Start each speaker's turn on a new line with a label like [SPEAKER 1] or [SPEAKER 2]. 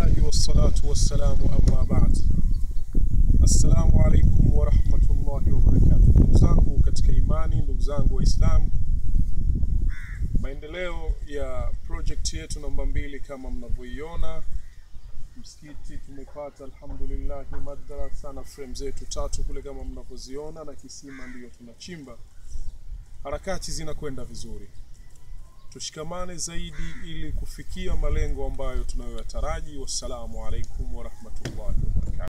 [SPEAKER 1] Alhamdulillahi wassalatu wassalamu amma ba'd. Assalamu alaikum wa rahmatullahi wa barakatuh. Ndugu zangu katika imani, ndugu zangu Waislamu, maendeleo ya project yetu namba mbili kama mnavyoiona, msikiti tumepata alhamdulillah, madrasa na frame zetu tatu kule kama mnavyoziona, na kisima ndiyo tunachimba. Harakati zinakwenda vizuri tushikamane zaidi ili kufikia malengo ambayo tunayoyataraji. Wassalamu alaikum warahmatullahi wabarakatuh.